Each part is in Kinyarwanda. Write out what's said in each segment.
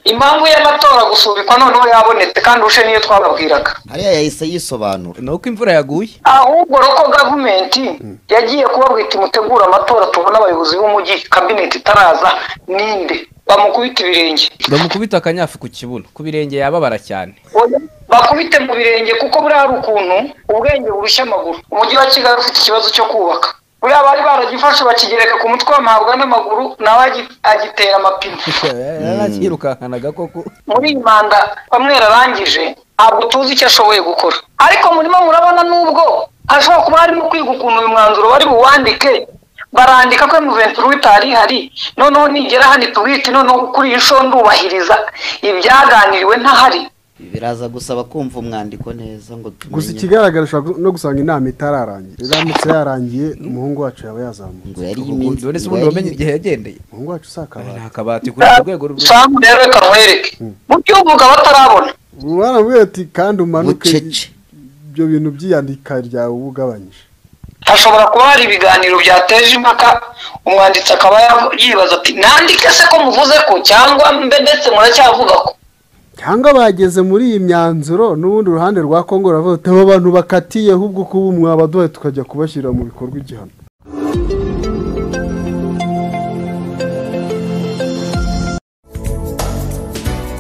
impamvu y'amatora gusubikwa noneho yabonetse kandi ushe niyo twababwiraga hariya yahise yisobanura ni uko imvura yaguye ahubwo roko gavumenti yagiye kubabwita imutegura amatora tubona abayobozi b'umujyi kabineti itaraza ninde bamukubita ibirenge bamukubita akanyafu ku kibuno ku birenge yababara cyane Oya, bakubite mu birenge kuko buriya hari ukuntu ubwenge burushya amaguru umujyi wa kigali ufite ikibazo cyo kubaka buriya bari baragifashe bakigereka ku mutwe bamuhabwa n'amaguru nawe agi- agitera amapine yarakirukankanaga koko muri iyi manda bamwe yararangije ntabwo tuzi icyo ashoboye gukora ariko murimo murabona n'ubwo hashobora kuba harimo kwiga ukuntu uyu mwanzuro bari buwandike barandika ko muventuri w'itari hari noneho nigera hano tuwite noneho kuri iyi nshuro ndubahiriza ibyaganiriwe ntahari biraza gusaba kumva umwandiko neza ngo tumenye gusa ikigaragara ushobora gu- no gusanga inama itararangira iramutse yarangiye umuhungu wacu yaba yazamutse ngo yari iminsi ndabonetse ngo ubundi yari- wamenye igihe yagendeye umuhungu wacu usakabara nta kabati kuri urwo rwego rumwe samu rero reka nkwereke mu by'uvuga batarabona baramubwira ati kandi umanuke bucece ibyo bintu by'iyandika ryawe uba ugabanyije hashobora kuba hari ibiganiro byateje impaka umwanditsi akaba yavu- yibaza ati nandike se ko muvuze ko cyangwa mbe ndetse muracyavuga ko cyangwa bageze muri iyi myanzuro n'ubundi uruhande rwa kongo ruravuga ati abo bantu bakatiye ahubwo kuba mwabaduhaye tukajya kubashyira mu bikorwa igihano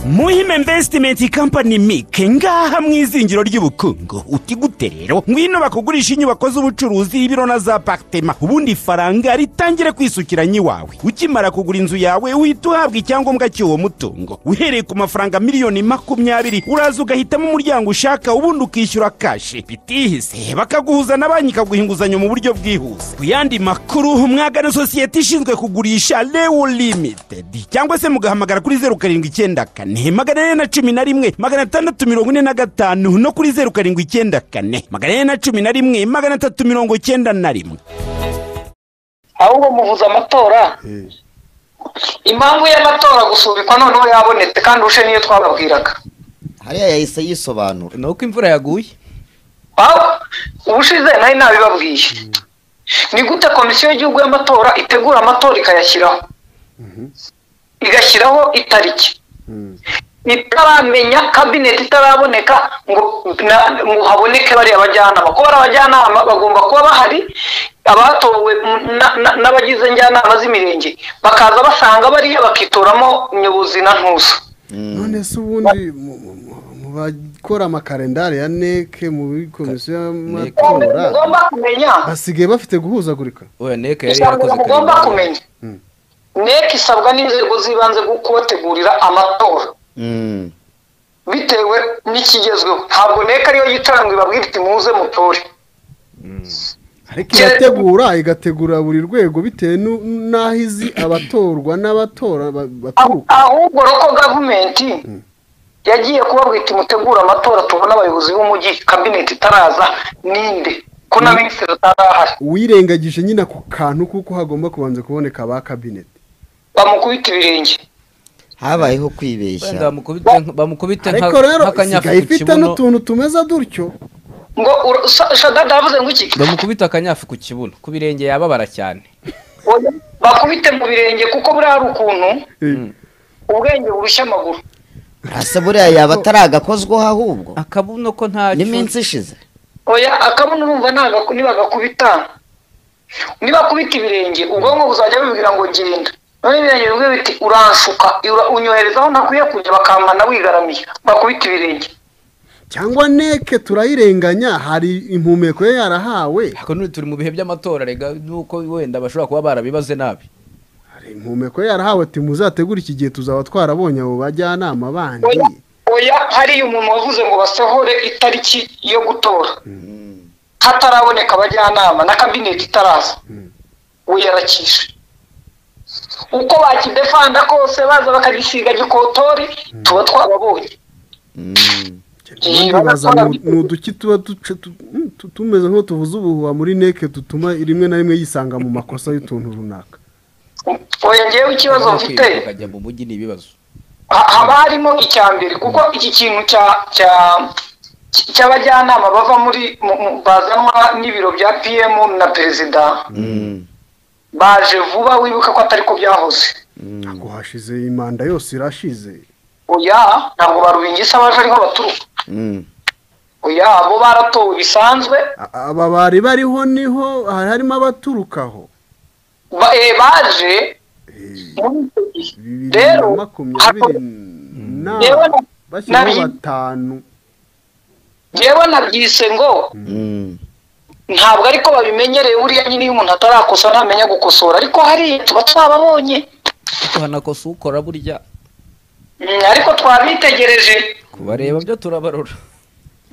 muhima invesitimenti kampani mike ngaha mu izingiro ry'ubukungu uti gute rero ngwino bakugurisha inyubako z'ubucuruzi ibiro na za aparitema ubundi ifaranga ritangire kwisukiranya iwawe ukimara kugura inzu yawe uhita uhabwa icyangombwa cy'uwo mutungo uhereye ku mafaranga miliyoni makumyabiri uraza ugahitamo umuryango ushaka ubundi ukishyura kashi bitihise bakaguhuza na banki ikaguha inguzanyo mu buryo bwihuse ku yandi makuru mwagana sosiyete ishinzwe kugurisha lewo limitedi cyangwa se mugahamagara kuri zeru karindwi icyenda kane magana ane na cumi na rimwe magana atandatu mirongo ine na gatanu no kuri zeru karindwi icyenda kane magana ane na cumi na rimwe magana atatu mirongo icyenda na rimwe ahubwo muvuze amatora impamvu y'amatora gusubikwa noneho yabonetse kandi ushe niyo twababwiraga hariya yahise yisobanura ni uko imvura yaguye aho ubushize nari nabibabwiye ni gute komisiyo y'igihugu y'amatora itegura amatora ikayashyiraho igashyiraho itariki itaramenya kabineti itaraboneka ngo na- ngo haboneke bariya bajyanama kuba ari abajyanama bagomba kuba bahari abatowe na- na- n'abagize njyanama z'imirenge bakaza basanga bariya bakitoramo nyobozi na ntuzo none se ubundi mu- mu- mu- mu bakora amakarendari ya neke muri komisiyo y'amatora mugomba kumenya basigaye bafite guhuzagurika oya neka yari ijambo yarakoze mugomba karindwi. kumenya nek isabwa n'inzego z'ibanze ku- kubategurira amatora Mm. bitewe n'ikigezweho ntabwo nek ariyo yicara ngo ibabwire iti muze mutore ariko irategura igategura buri rwego bitewe nu- n'aho izi abatorwa n'abatora ba- Ahu- baturuka ahubwo roko gavumenti yagiye kubabwira iti mutegure amatora tubone abayobozi b'umujyi kabineti itaraza ninde ko na minisitiri utarahari uwirengagije nyine ako kantu kuko hagomba kubanza kuboneka ba kabineti bamukubita ibirenge habayeho Wenda kwibeshya bamukubite nka- bamukubite nka- ariko rero nk'akanyafu isigaye ku ifite kibuno n'utuntu tumeze dutyo ngo ura- sa- shadada yavuze ngo iki bamukubite akanyafu ku kibuno ku birenge yababara cyane Oya, bakubite mu birenge kuko buriya hari ukuntu Eh, ubwenge burushya amaguru asa buriya yaba ataragakozwaho ahubwo akabuno ko ntacyo n'iminsi ishize oya akabuno urumva ntaga- nibagakubita nibakubita ibirenge ubwonko buzajya bubwira ngo genda none ibirenge bimwe biti uranshuka ura- unyohereza aho ntakwiye kujya bakampana wigaramiye bakubita ibirenge cyangwa neke turayirenganya hari impumeko ye yarahawe ariko none turi mu bihe by'amatora rega nuko wenda bashobora kuba barabibaze nabi hari impumeko ye yarahawe ati muzategure iki gihe tuzaba twarabonye abo bajyanama bandi oya oya hariya umuntu wavuze ngo basohore itariki yo gutora hataraboneka abajyanama na kabineti itaraza wiyarakisha uko bakidefanda kose baza bakagisiga gikotori tuba twababonye Mm. ubundi baza ni- ni uduki tuba duca- tu- mm, tu- tumeze nk'utuvuze ubuhuha muri neke dutuma rimwe na rimwe yisanga mu makosa y'utuntu runaka oya ngewe ikibazo Urabona mfite kwiruka ukajya mu mujyi ni ibibazo ha- haba harimo icya mbere kuko iki kintu cya cya cy- cy'abajyanama bava muri mu- mu- bazanwa n'ibiro bya pm na perezida Mm. baje vuba wibuka ko atari ko byahoze ntabwo hashize imanda yose irashize oya ntabwo ba rubingisa baje ariho baturuka Mm. oya abo baratowe bisanzwe A- aba bari bariho niho hari harimo abaturukaho ba, eh, baje Eh, muri icyo gihe bibiri rero na makumyabiri na yewe na- bashyiraho nari- batanu njyewe nabyise ngo Mm. ntabwo ariko babimenyereye buriya nyine iyo umuntu atarakosa ntamenya gukosora ariko hariya tuba twababonye ariko hanakosa ukora burya Mm, ariko twabitegereje kubareba byo turabarora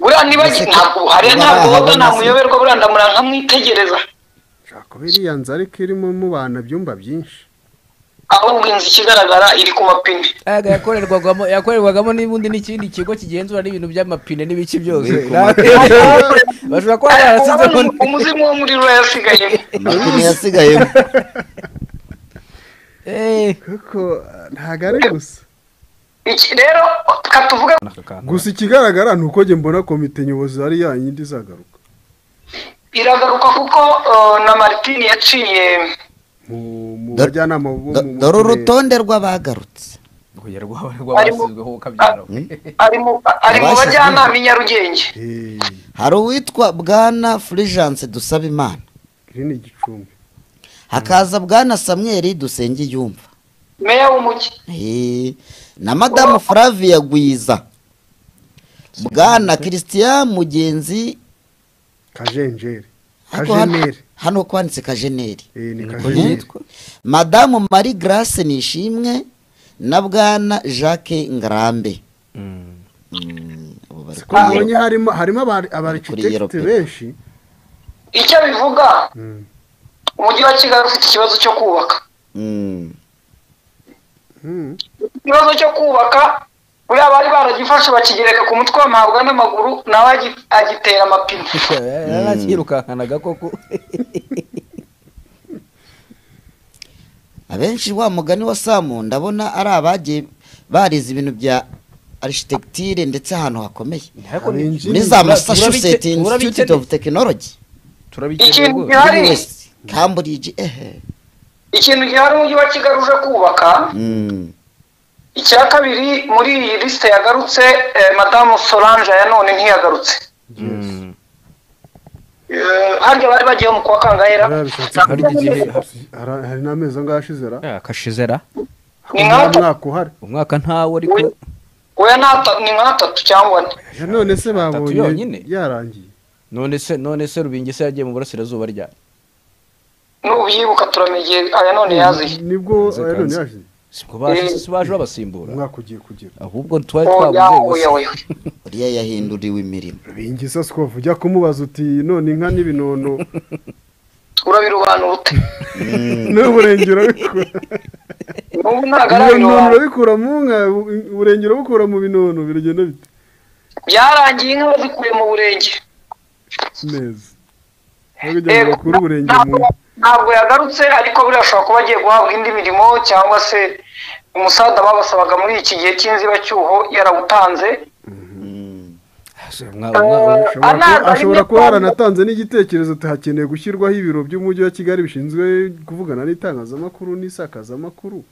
buriya niba Ese ko- ntabwo hariya kuba ntabwo woga bahabona nta se? muyoberwa buriya ndamura nkamwitegereza nshaka biriya nzu ariko irimo mubana byumba byinshi ahubwo inzu ikigaragara iri ku mapine ayaga yakorerwagamo yakorerwagamo n'ubundi n'ikindi kigo kigenzura n'ibintu by'amapine n'ibice byose Ni ku Nawe- bashobora kuba barasizeho Urabona umuzimu wo muri rura yasigayemo Amapine yasigayemo Eh, kuko eh, ntabwo ari gusa iki rero reka tuvuge gusa ikigaragara ni uko njye mbona komite nyobozi ari ya yindi izagaruka iragaruka kuko eh, na maritini yaciye mu mu Do- bajyanama bo Do- mu dore turere. urutonde rw'abagarutse Oya, rwaba rwabasizweho kabyaro ari mu- ari mu Abashyizweho. bajyanama i nyarugenge Eh, hari uwitwa bwana fulgence dusabimana iri ni igicumbi hakaza bwana samweri dusenge yumva meya w'umujyi na madamu flavia gwiza bwana christian mugenzi kajenjeri ariko hano- kajeneri hano kwanditse kajeneri Eh, ni Eh, kajeneri madamu marie grace nishimwe na bwana jacques ngarambe Mm, abo bari ko mbonye harimo harimo abari- abarchitect Europe. benshi icyo bivuga Mm. umujyi wa kigali ufite ikibazo cyo kubaka Mm, Mm. ikibazo cyo kubaka buriya bari baragifashe bakigereka ku mutwe bamuhabwa n'amaguru nawe agi- agitera amapine yarakirukankanaga koko abenshi wa mugani wa samu ndabona ari abagiye barize ibintu bya architecture ndetse ahantu hakomeye Ariko ni- Abenshi. muri za Tura- massachusetts turabice- institute of turabice- technology turabikeneye Ikintu rwose. gihari- Ari. West, cambridge ehe ikintu gihari umujyi wa kigali uje kubaka Mm, icya kabiri muri iyi lisite yagarutse eh, madamu solange ya none ntiyagarutse Eh, harya bari bagiye mu kwa kangahera Bariya bishatse Na- Hari igihe- Hari- hari n'amezi angahe ashize ra Ah, kashizera ni nta nka mwaka uhari umwaka ntawo ariko Oya- oya ni ata- ni nka atatu cyangwa ane Ya none se yonyine. babonye yarangiye none se none se rubingi se yagiye mu burasirazuba ryari n'ubyibuka turamenya igihe aya none yaziye nibwo Kanze, ya none kanze. yaje si ko baje si baje babasimbura umwaka ugiye kugera ahubwo twari oya twabuze oya gusa oya uriya yahinduriwe imirimo bingisa sikovu ujya kumubaza uti none inka n'ibinono urabirobanura ute n'uburengero bikura n'ubu ntabwo ibinono arabirobanura urabikura mu nka uburengero bukura mu binono biragenda bite byarangiye inka bazikuye mu burenge neza aho kugira ngo bakure uburenge mu ntabwo- nka ntabwo yagarutse ariko birashobora kuba agiye guhabwa indi mirimo cyangwa se umusaza babasabaga muri iki gihe cy'inzibacyuho yarawutanze Mm, Umwa- umwa- Eh, Ashobora anaza kuba- rimwe ashobora kuba kwa- yaranatanze n'igitekerezo ati hakeneye gushyirwaho ibiro by'umujyi wa kigali bishinzwe kuvugana n'itangazamakuru n'isakazamakuru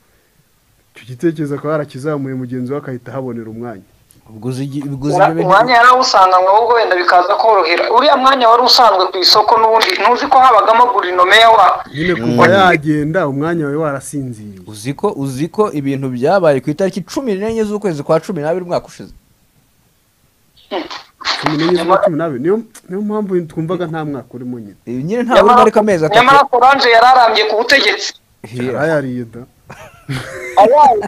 icyo gitekerezo akaba yarakizamuye mugenzi we akahita ahabonera umwanya ubwo uzi igi- ubwo uzi Ura- ibyo bintu- umwanya yarawusanganywe ahubwo wenda bikaza korohera uriya mwanya wari usanzwe ku isoko n'ubundi ntuzi ko habagamo gurinomeya wa nyine kuva yagenda umwanya wawe warasinziriye uzi ko uzi ko ibintu byabaye ku itariki cumi n'enye z'ukwezi kwa cumi n'abiri umwaka ushize cumi n'enye z'ukwa cumi n'abiri niyo niyo mpamvu twumvaga nta mwaka urimo nyine Ibi nyine nta wundi ariko amezi atatu nyamara solange yararambye ku butegetsi Eh, yarayariye da Abazi,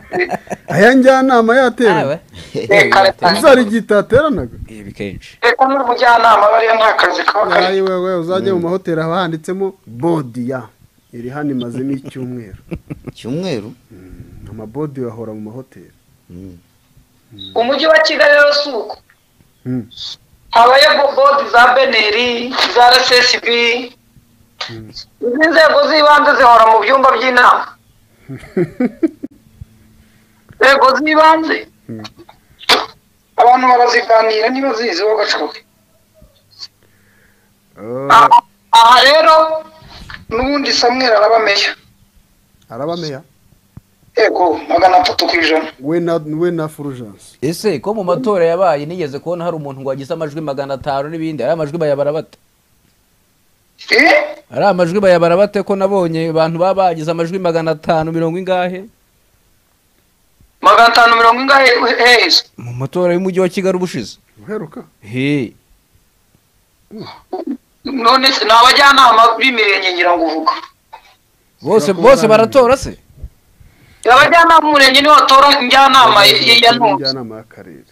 aya njyanama yateranye ah, eh, kare cyane. uzari igihe itateranaga ibi kenshi leta n'ubujyanama bariya nta kazi kaba kari Yawe, wowe uzajya mu mahoteli haba handitsemo bodiya iri hano imazemo icyumweru cyumweru amabodi bahora mu mahoteli Mm. umujyi wa kigali rero si uko Mm. habayeho bodi za beneri za rsb izi nzego z'ibanze zihora mu byumba by'inama inzego z'ibanze abantu baraziganira niba zizi wo gacoke Ah, aha rero n'ubundi samwera arabameya araba meya yego magana atatu ku ijana we na we na fulgence ese ko mu matora yabaye nigeze kubona hari umuntu wagize amajwi magana atanu n'ibindi ari amajwi bayabara bate Eh? ari amajwi bayabara bate ko nabonye abantu baba bagize amajwi magana atanu mirongo ingahe magana atanu mirongo ingahe heza mu matora y'umujyi wa kigali ubushize uheruka he none se ni abajyanama b'imirenge ngira ngo uvuga bose Bakora bose neza. baratora se abajyanama b'umurenge nibo batora njyanama ya ya- ya ntunze njyanama y'akarere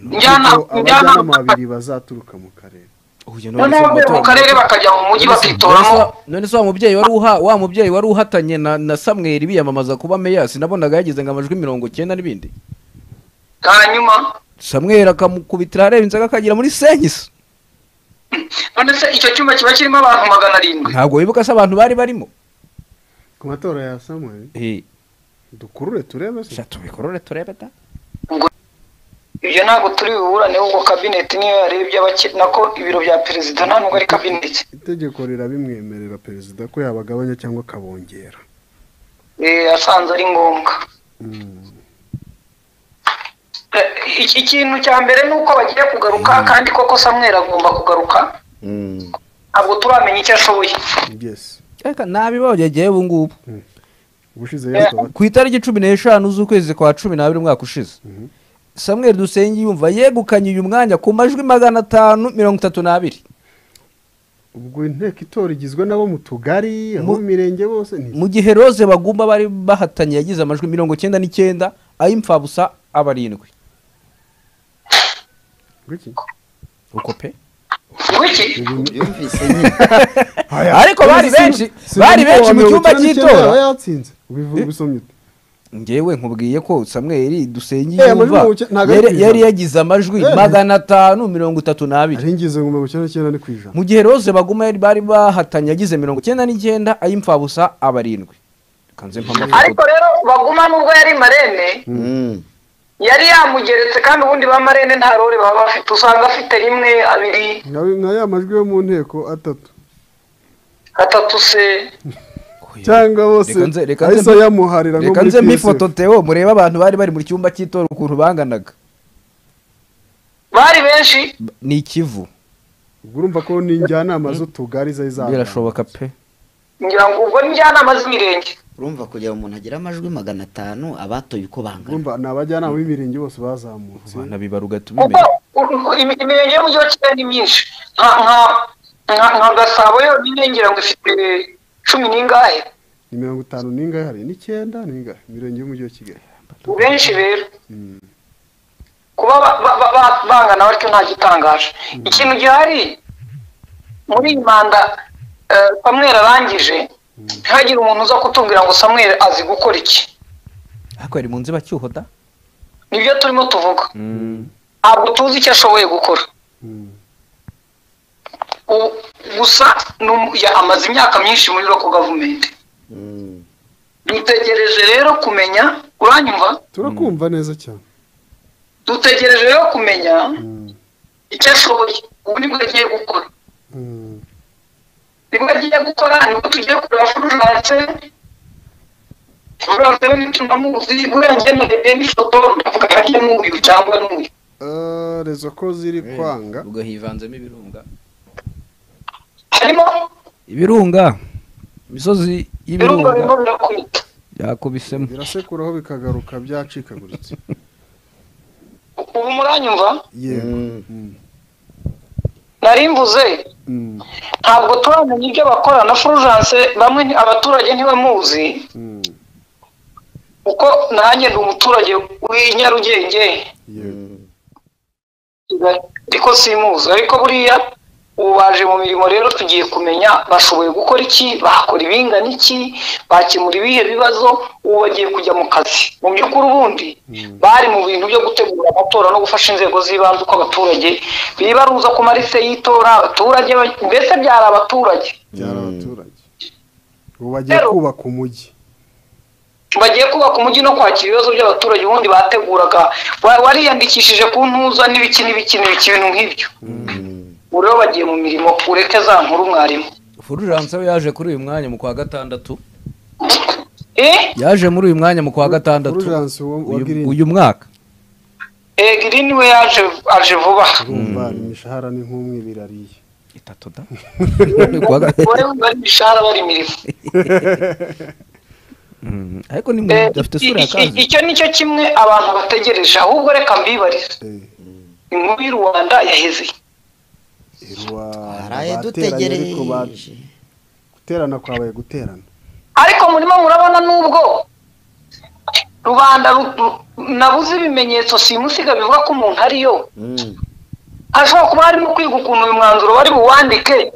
njyanama Kuko abajyanama babiri bazaturuka mu karere Uyu none noneho se mu bavuye mu matora- karere bakajya mu mujyi None se bakitoramo wa- none se wa mubyeyi wari uha wa mubyeyi wari uhatanye na na samweri biyamamaza kuba meya sinabonaga yagize ngo amajwi mirongo icyenda n'ibindi hanyuma samweri akamukubitira areba inzoga akagira muri senkisi none se icyo cyumba kiba kirimo abantu magana arindwi ntabwo wibuka se abantu bari barimo ku matora ya samuel Eh, dukurure turebe se sha tubikorore turebe da ibyo ntabwo turi buburane ahubwo kabineti niyo yarebye abake- nako ibiro bya perezida nta nubwo ari kabineti itegeko rirabimwemerera perezida ko yabagabanya cyangwa akabongera Eh, asanze ari ngombwa Mm. Eh, iki- ikintu cya mbere ni uko bagiye kugaruka kandi koko samweri agomba kugaruka ntabwo turamenya icyo ashoboye yes reka nabibogegeye ubu ngubu ubushize yatoba ku itariki cumi n'eshanu z'ukwezi kwa cumi n'abiri umwaka ushize samweri dusenge yumva yegukanye uyu mwanya ku majwi magana atanu mirongo itatu n'abiri ubwo inteko itora igizwe n'abo mu tugari Mu- abo mu mirenge bose ni mu gihe rose bagumba bari bahatanye yagize amajwi mirongo icyenda n'icyenda ay'imfabusa aba arindwi Ngwiki. uko pe wiki yumvise nyine ariko bari benshi Si bari uwo benshi mu mirongo cyumba icyenda n'icyenda cy'itora yaba yatsinze ubivu- ubisomye ute? ngewe nkubwiye ko samweri dusengiye Eh, yumva amajwi mirongo icyenda- ntabwo ari yari- ku ijana. yari yagize amajwi Eh. magana atanu mirongo itatu n'abiri ari ingizo ngo mirongo icyenda n'icyenda ni ku ijana mu gihe rose baguma yari bari bahatanye yagize mirongo icyenda n'icyenda ay'imfabusa aba arindwi kanze mpa ariko amafoto rero baguma nubwo yari marene Mm. yari yamugeretse kandi ubundi ba marene nta rore baba bafite usanga afite rimwe abiri nka nka ya majwi yo mu nteko atatu atatu se cyangwa bose Reka nze- reka nze- ahise yamuharira nko reka muri nze PSF. mpifoto teo murebe abantu bari bari mu cyumba cy'itora ukuntu banganaga bari benshi ni ikivu ubwo urumva ko ni njyanama z'utugari zari zabaye birashoboka pe ngira ngo ubwo ni njyanama z'imirenge urumva kugira ngo umuntu agire amajwi magana atanu abatoye uko bangana urumva ni abajyanama b'imirenge bose bazamutse banabibaruga kuko tubimenya u- u- imi- imirenge y'umujyi wa kigali ni myinshi nka nka nka- nka gasabo yonyine ngira ngo ifite cumi n'ingahe ni mirongo itanu n'ingahe hari n'icyenda n'ingahe imirenge y'umujyi wa kigali ni benshi rero kuba ba- ba- ba- ba- bangana batyo nta gitangaje ikintu gihari muri iyi manda eh, samweri arangije ntihagire umuntu uza kutubwira ngo samweri azi gukora iki ariko yari mu nzibacyuho da nibyo turimo tuvuga ntabwo tuzi icyo ashoboye gukora Mm. U- gusa ni umu- ya- amaze imyaka myinshi muri roko gavumenti Mm. dutegereje rero kumenya uranyumva turakumva neza cyane dutegereje rero kumenya Mm. icyo ashoboye ubu nibwo agiye gukora Mm. nibwo agiye gukora nibwo tugiye kureba fulgence fulgence rero nicyo ndamuzi buriya njye narebye n'ifoto ndavuga nkanjye n'uyu cyangwa n'uyu Ah, rezo ko ziri kwanga ubwo hivanzemo ibirunga harimo ibirunga imisozi ibirungo birimo y'ibirunga birakubita yakubisemo birasekuraho bikagaruka byacikaguritse ubu muranyumva yego Mm. Mm. nari mvuze Mm. ntabwo turamenya ibyo bakora na fulgence bamwe nti- abaturage ntibamuzi Mm. kuko nanjye ndi umuturage w'i nyarugenge yego ariko simuzi ariko buriya ubu baje mu mirimo rero tugiye kumenya bashoboye gukora iki bakora ibingana iki bakemura ibihe bibazo ubu bagiye kujya mu kazi mu by'ukuri ubundi bari mu bintu byo gutegura amatora no gufasha inzego z'ibanze uko abaturage bibaruza ku marise y'itora abaturage ba- mbese byari abaturage byari abaturage ubu bagiye Rero- kubaka umujyi bagiye kubaka umujyi no kwakira ibibazo by'abaturage ubundi bateguraga wa- wariyandikishije ku ntuza n'ibiki n'ibiki n'ibiki ibintu nk'ibyo ubu rero bagiye mu mirimo ureke za nkuru mwarimu fulgence we yaje kuri uyu mwanya mu kwa gatandatu eh yaje muri uyu mwanya mu kwa gatandatu Fulgence wa- wa uyu- Green. uyu mwaka eh girini we yaje aje vuba urumva imishahara ni nk'umwe birariye itatu da Ni kuwa ga- wowe bari imishahara bari imirimo Mm, ariko ni mu Eh, afite isura ya iki- kazi icyo ni cyo kimwe abantu bategereje ahubwo reka mbibarize Eh, inkuru y'u rwanda yaheze irwa twaraye bateranye ariko ba- dutegereje guterana kwabaye guterana ariko murimo murabona n'ubwo rubanda ru- ru- nabuze ibimenyetso simusiga bivuga ko umuntu ariyo Mm. hashobora kuba harimo kwiga ukuntu uyu mwanzuro bari buwandike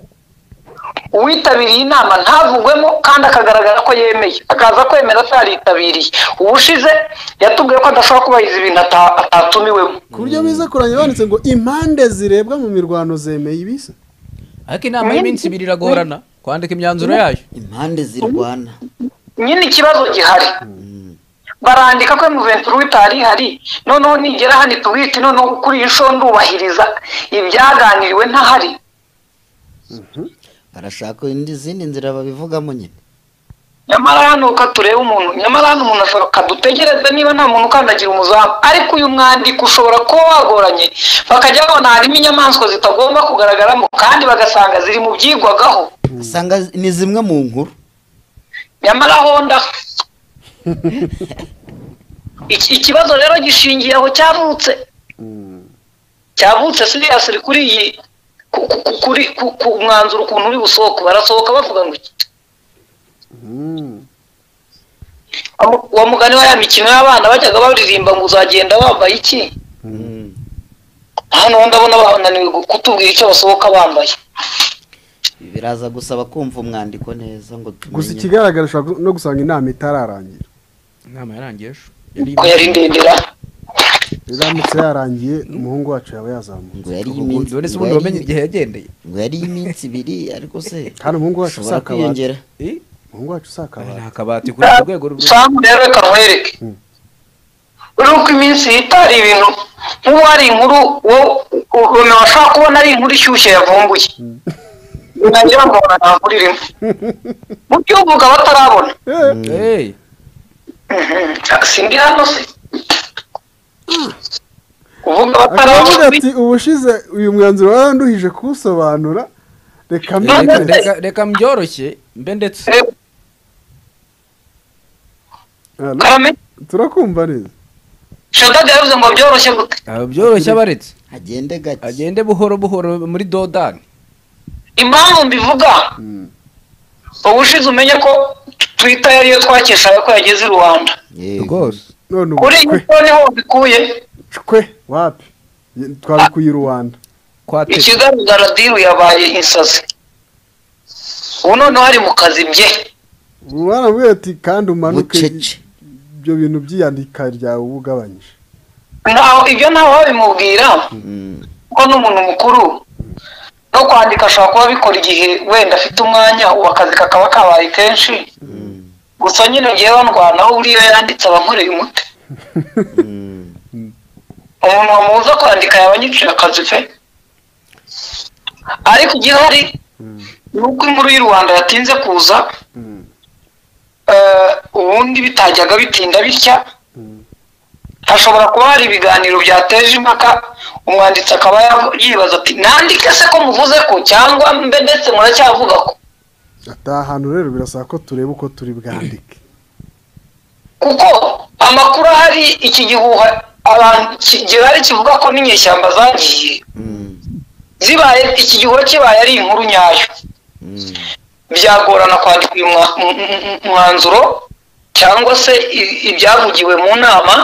uwitabiriye inama ntavugwemo kandi akagaragara ko yemeye akaza kwemera ataritabiriye ubushize yatubwiye ko adashobora kubahiriza ibintu ata- atatumiwemo ku buryo biza kurangira banditse ngo impande zirebwa mu mirwano zemeye ibisa ariko inama y'iminsi ibiri iragorana kwandika imyanzuro yayo impande zirwana nyine ikibazo gihari barandika ko emuventuri w'itari ihari noneho nigera hano itubwite noneho kuri iyi nshuro ndubahiriza ibyaganiriwe ntahari barashaka indi- izindi nzira babivugamo nyine nyamara hano uko tureba umuntu nyamara hano umuntu ashobora kadutegereza niba nta muntu ukandagira umuzamu ariko uyu mwandiko ushobora kuba wagoranye bakajya babona harimo inyamaswa zitagomba kugaragaramo kandi bagasanga ziri mu byigwagaho usanga ni zimwe mu nkuru nyamara honda Iki- ikibazo rero gishingiye aho cyavutse cyavutse siriya siri kuri iyi ku- ku- ku- kuri ku- ku mwanzuro ukuntu uri busohoke barasohoka bavuga ngo iki Wa- wa mugani wa ya mikino y'abana bajyaga baririmba ngo uzagenda wambaye iki Mm. hano ho ndabona bananiwe gu- kutubwira icyo basohoka bambaye biraza gusaba kumva umwandiko neza ngo gusa tumenye ikigaragara ushobora no gusanga inama itararangira inama yarangiye ejo ko yari ndendera iramutse yarangiye umuhungu wacu yaba yazamutse ngo yari iminsi ubundi ngo yari- wamenye igihe yagendeye ngo yari iminsi ibiri ariko se Kandi umuhungu wacu ushobora usakabata. kwiyongera Eh, umuhungu wacu usakabara ni akabati kuri urwo rwego rwo samu rero reka nkwereke Mm. uriho uko iminsi yitara ibintu nk'ubu hari inkuru ubona washobora kubona ari inkuru ishyushye yavumbuye nagira ngo ntabwo irimo mu by'ubuga batarabona Eh, sindi hano se uvuga akavuga batarabona ati ubushize uyu mwanzuro waranduhije kuwusobanura reka eh, reka- mbere reka- reka mbyoroshye mbe ndetse Eh, karame turakumva neza shadadi yavuze ngo byoroshye gute Ah, byoroshye abaretse agende gake agende buhoro buhoro muri dodani impamvu mbivuga ubushize umenye ko twita yariyo twakeshaga ko yageze i rwanda Yego. rwose none ubu kuri iyi cwe nshuro niho bikuye cwe wapi Ye- twabikuye i rubanda kwatetse ikigaragara diru yabaye insazi ubu noneho ari mu kazi bye baramubwira ati kandi umanuke bucece ibyo bintu by'iyandika ryawe uba ugabanyije ntaho ibyo ntawe wabimubwira Mm. ko n'umuntu mukuru no kwandika ashobora kuba abikora igihe wenda afite umwanya ubu akazi kakaba kabaye kenshi gusa nyine ngewe ndwanaho buriya yanditse abankoreye umuti Mm. umuntu wamubuza kwandika yaba anyiciye akazi pe ariko igihari n'uko inkuru y'u rwanda yatinze kuza eh, ubundi bitajyaga bitinda bitya hashobora kuba hari ibiganiro byateje impaka umwanditsi akaba yibaza ati nandike se ko muvuze ko cyangwa mbe ndetse muracyavuga ko ati aha hantu rero birasaba ko tureba uko turi bwandike kuko amakuru ahari iki gihuha abantu ki- gihari kivuga ko n'inyeshyamba zagiye Mm. zibaye iki gihuha kibaye ari inkuru nyayo Mm. byagorana kwandika uyu mwa- m- m- m- mwanzuro cyangwa se i- ibyavugiwe mu nama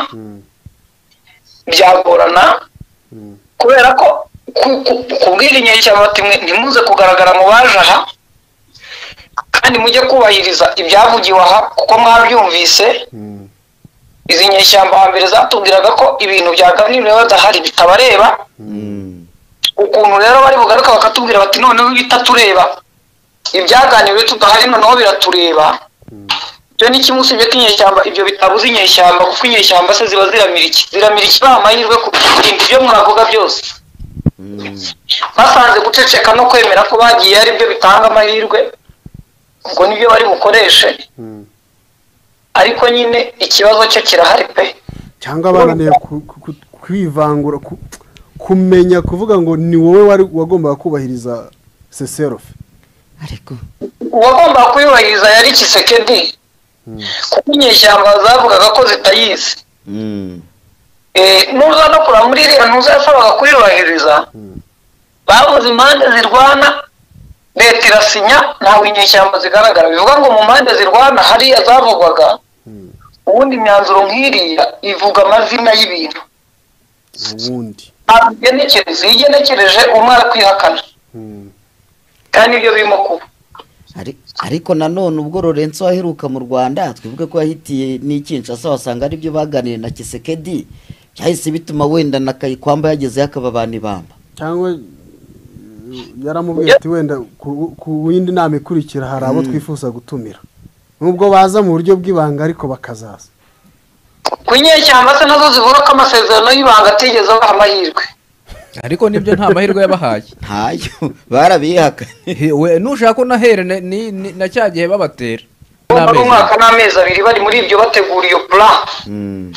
byagorana Mm. kubera ko ku- ku- kubwira inyeshyamba bati mwe ntimuze kugaragara mu baje aha kandi mujye kubahiriza ibyavugiwe aha kuko mwabyumvise Mm. izi nyeshyamba hambere zatubwiraga ko ibintu byaganiriwe badahari bitabareba Mm. ukuntu rero bari bugaruka bakatubwira bati noneho bitatureba ibyaganiriwe tudahari noneho biratureba ibyo ni kimwe usibye ko inyeshyamba ibyo bitabuze inyeshyamba kuko inyeshyamba se ziba ziramira iki ziramira ikibaha amahirwe ku kurinda ibyo muravuga byose Mm. basanze guceceka no kwemera ko bagiye ari byo bitanga amahirwe ubwo nibyo bari bukoreshe ariko nyine ikibazo cyo kirahari pe cyangwa bananiye ku- ku- ku- kwivangura ku- kumenya kuvuga ngo ni wowe wari wagombaga kubahiriza seserofe ariko uwagomba kuyubahiriza yari kisekedi kuko inyeshyamba zavugaga ko zitayizi Mm. Eh, nuza no kura muri iriya ntuza yasabaga kuyubahiriza babuze impande zirwana leta irasinya ntabwo inyeshyamba zigaragara bivuga ngo mu mpande zirwana hariya zavugwaga ubundi imyanzuro nk'iriya ivuga amazina y'ibintu ubundi ntabwo igenekereza iyo igenekereje umwe arakwihakana Mm. kandi nibyo birimo kuba Ari- ariko nanone ubwo Lorenzo waheruka mu Rwanda twivuge ko yahitiye n'ikinshasa wasanga aribyo baganiriye na Kisekedi byahise bituma wenda na Kayikwamba yageze akababana ibamba cyangwa eh, yaramubwiye ati wenda ku- ku yindi nama ikurikira hari abo twifuza gutumira nubwo baza mu buryo bw'ibanga ariko bakazaza ku inyeshyamba se nazo zivuga ko amasezerano y'ibanga atigeze abaha amahirwe ariko nibyo nta mahirwe yabahaye ntayo barabihakanye He, we nushaka unahere na- ni- ni- na cya gihe babatera bari N'amezi. umwaka n'amezi abiri bari muri ibyo bategura iyo pula Mm.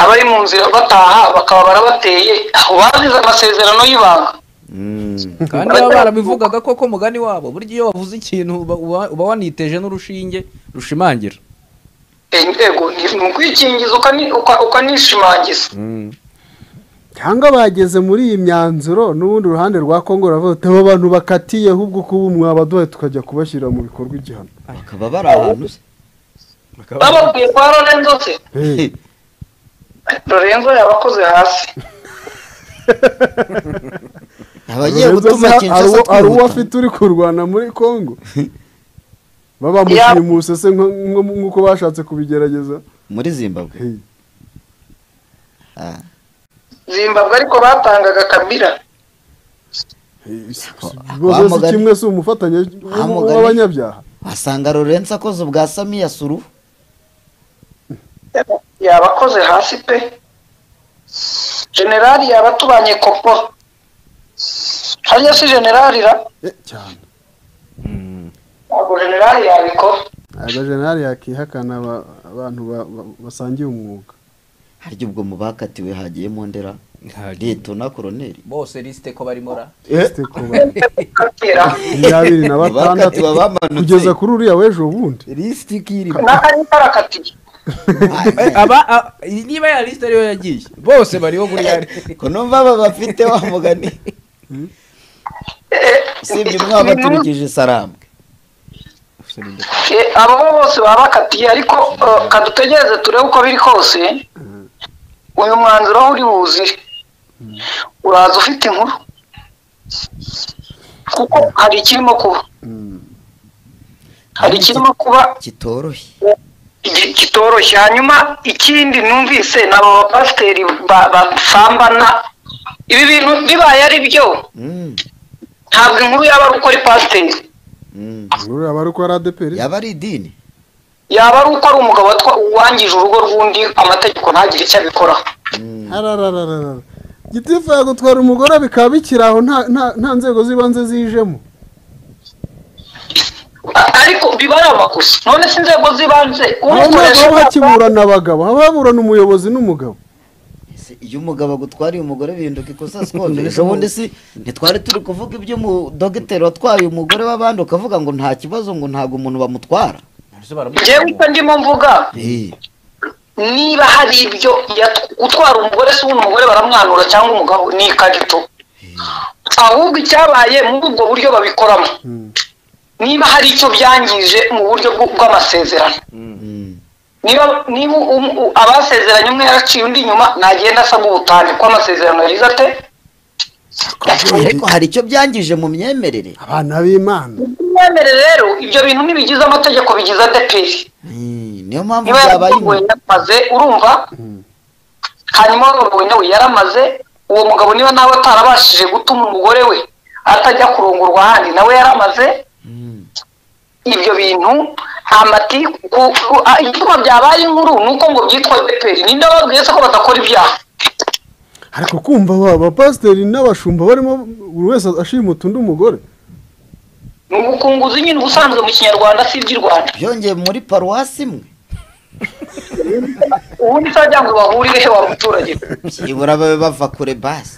abari mu nzira bataha bakaba barabateye aho bazize amasezerano y'ibanga Mm. kandi baba barabivugaga ko ko mugani wabo burya iyo wavuze ikintu uba- uba uba waniteje n'urushinge rushimangira Eh, yego ni ni ukwikingiza ukani- uka- ukanishimangiza cyangwa bageze muri iyi myanzuro n'ubundi uruhande rwa kongo ruravuga ati aba bantu bakatiye ahubwo kuba mwabaduhaye tukajya kubashyira mu bikorwa igihano bakaba bari ahantu se bababwiye kwa lorenzo se Eh, lorenzo yabakoze hasi abagiye Lorenzo gutuma se ha- Kinshasa hari uwo- hari uwo twihuta afite uri kurwana muri kongo babamushyimuse se nko- nko- nk'uko bashatse kubigerageza muri Zimbabwe Eh, Ah. zimbabwe ariko batangaga kabira eh, si- si- Wa- rwose si Mugani- kimwe si umufatanya Wa Mugani- w'abanyabyaha wasanga Lorenzo akoze ubwa Samiya Suru yabakoze hasi pe generali yaba atubanye koko hariya si generali ra Eh, cyane ntabwo generali yabikora agajenali yakihakana aba- abantu ba- ba- basangiye umwuga harya ubwo mu bakatiwe hagiyemo ndera Liyetona Koroneri bose lisite ko barimo ra Ese ko ba- Kabira. makumyabiri na bakatiwe batandatu bamanutse kugeza kuri uriya w'ejo bundi lisite na ari karakatiye aba a- niba ya lisite ariyo yagiye bose bariho kuri ya ko numva aba bafite wa mugani usibye umwe wabaturikije sarambwe Eh, abo bo bose baba bakatiye ariko eh, kadutegereze turebe uko biri kose uyu mwanzuro aho uri buze uraza ufite inkuru kuko hari ikirimo kuba hari ikirimo kuba kitoroshye gi- kitoroshye hanyuma ikindi numvise ni aba bapasiteri ba- basambana ibi bintu bibaye ari byo Mm, ntabwo inkuru yaba ari uko ari pasiteri mm. uriya bari uko ari adeperi yaba ari idini yaba ari uko ari umugabo watwa- wangije urugo rw'undi amategeko ntagire icyo abikoraho Ararararara. gitifu yagutwara umugore bikaba bikiri aho nta- nta- nta nzego z'ibanze zijemo A- ariko biba ari amakosa none se inzego z'ibanze aho ntabwo umukoresha haba hakiburana abagabo haba haburana umuyobozi n'umugabo Ese iyo umugabo agutwariye umugore bihinduka ikosa sikondere ejo bundi si ntitwari turi kuvuga ibyo umudogiteri watwaye umugore w'abandi ukavuga ngo nta kibazo ngo ntabwo umuntu bamutwara njyewe uko ndimo mvuga Eh, niba hari ibyo yat- gutwara umugore si ubundi umugore baramwanura cyangwa umugabo ni ikagito ahubwo icyabaye muri ubwo buryo babikoramo niba hari icyo byangije mu buryo bw- bw'amasezerano mm. niba niba um- u- abasezeranye umwe yaraciye undi inyuma ntagenda asaba ubutane ko amasezerano yagize ate ariko hari icyo byangije mu myemerere abana b'imana mwemere rero ibyo bintu ntibigize amategeko bigize adeperi Eh, niyo mpamvu niba byabaye yaramuwe yaramaze urumva hanyuma wa mugabo nawe yaramaze uwo mugabo niba nawe atarabashije gutuma umugore we atajya kurongorwa ahandi nawe yaramaze Mm, ibyo bintu amati ku- ku- a- ibyuma byabaye inkuru ni uko ngo byitwa beperi ninde wababwiye se ko badakora ibyaha ariko kumva aba bapasiteri n'abashumba barimo buri wese ashimuta undi umugore ni ubukunguzi nyine ubusanzwe mu kinyarwanda si iby'i rwanda byongeye muri paruwasi imwe ubundi utagira ngo bahurire he wa muturage we byibura babe bava kure basi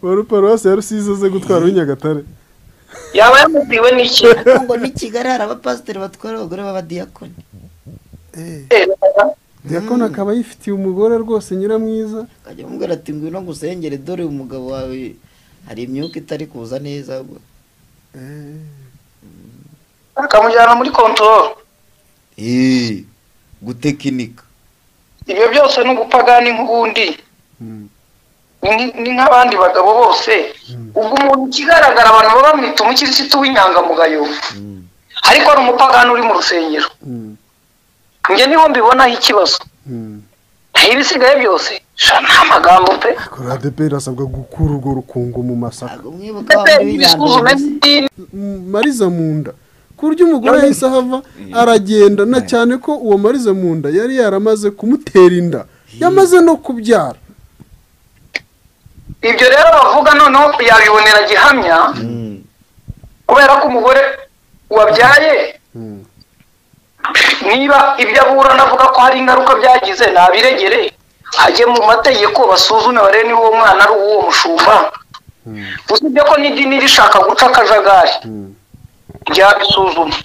wari paruwasi ya rusizi aze gutwara w'inyagatare yaba yamubwiwe n'iki ngo ni kigali hari abapasiteri batwara abagore b'abadiyakoni Eh, diyakoni akaba yifitiye umugore rwose nyiramwiza akajya amubwira ati ngwino ngusengere dore umugabo wawe hari imyuka itari kuza neza akamujyana muri kontororo eee gutekinika ibyo byose ni ubupagani nk'ubundi Mm. Ni- ni nk'abandi bagabo bose ubwo umuntu ikigaragara abantu baba bamwita umukirisitu w'inyangamugayo ariko ari umupagani uri mu rusengero Mm. njye niho mbibonaho ikibazo Mm. naho ibisigaye byose sha ni amagambo pe koradepe irasabwa gukura urwo rukungu mu masaka ntabwo mwibuka wa ndetse wundi ibisuzume w'inyangamugayo by'idini M- mariza mu nda ku buryo umugore yahise ahava aragenda na cyane ko uwo mariza mu nda yari yaramaze kumutera inda yamaze no kubyara ibyo rero bavuga noneho yabibonera gihamya Mm. kubera ko umugore wabyaye Mm. niba ibyo aburana avuga ko hari ingaruka byagize nabiregere ajye mu mategeko basuzume barebe niba uwo mwana ari uw'uwo mushumba usibye ko n'idini rishaka guca akajagari Mm. ryabisuzuma